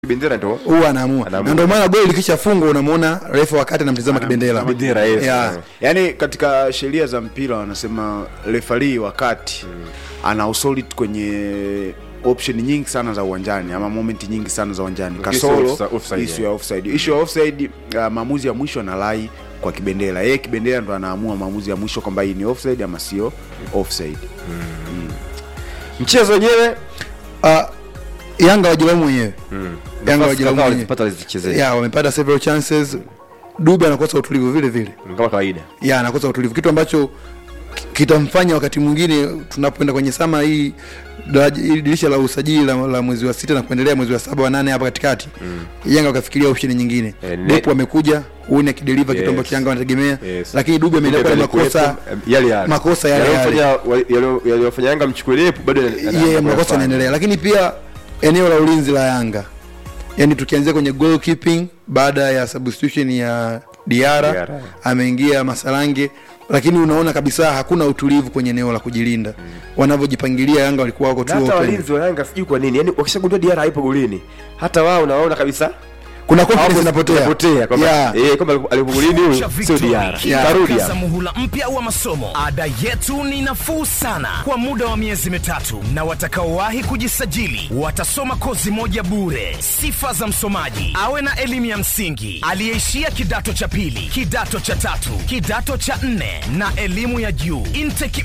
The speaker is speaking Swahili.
bendera ndo huwa anaamua Anaamua. na ndio maana goli likishafungwa unamwona refa wakati anamtizama kibendera bendera yes. Yeah. yaani katika sheria za mpira wanasema refari wakati ana authority kwenye option nyingi sana za uwanjani ama moment nyingi sana za uwanjani kasoro offside- offside, issue ya offside issue ya offside uh, maamuzi ya mwisho analai kwa kibendera yeye kibendera ndo anaamua maamuzi ya mwisho kwamba hii ni offside ama sio offside mchezo wenyewe Ah, Yanga wajilaumu wenyewe Yanga nafasi wajilaumu kadhaa wenyewe walizipata walizichezea ya wamepata several chances Dube anakosa utulivu vile vile kama kawaida ya anakosa utulivu kitu ambacho ki- kitamfanya wakati mwingine tunapoenda kwenye sama hii daraja- hili dirisha la usajili la, la mwezi wa sita na kuendelea mwezi wa saba wa nane hapa katikati Yanga wakafikiria option nyingine Eh, ne- Depu amekuja huyu akideliver Yes. kitu ambacho Yanga wanategemea Yes. lakini Dube ameendelea kuwa na makosa yale yale makosa yale yale. Yaliyofanya- yaliyo- yaliyofanya Yanga mchukulie Depu bado yana- yana- ye makosa yanafanya. yanaendelea lakini pia eneo la ulinzi la Yanga yani tukianzia kwenye goalkeeping baada ya substitution ya Diara, Diarra. ameingia Masalange lakini unaona kabisa hakuna utulivu kwenye eneo la kujilinda wanavyojipangilia Yanga walikuwa wako Na tu hata open. walinzi wa Yanga sijui kwa nini yani wakishagundua Diarra haipo golini hata wao unaona kabisa kuna confidence hapo inapotea inapotea kwamba Yeah. eh kwamba alipo golini huyu Cha sio Victory. Diarra Yeah. karudi Kaza hapa muhula mpya wa masomo. Ada yetu ni nafuu sana kwa muda wa miezi mitatu, na watakaowahi kujisajili watasoma kozi moja bure. Sifa za msomaji: awe na elimu ya msingi, aliyeishia kidato cha pili, kidato cha tatu, kidato cha nne na elimu ya juu. Intake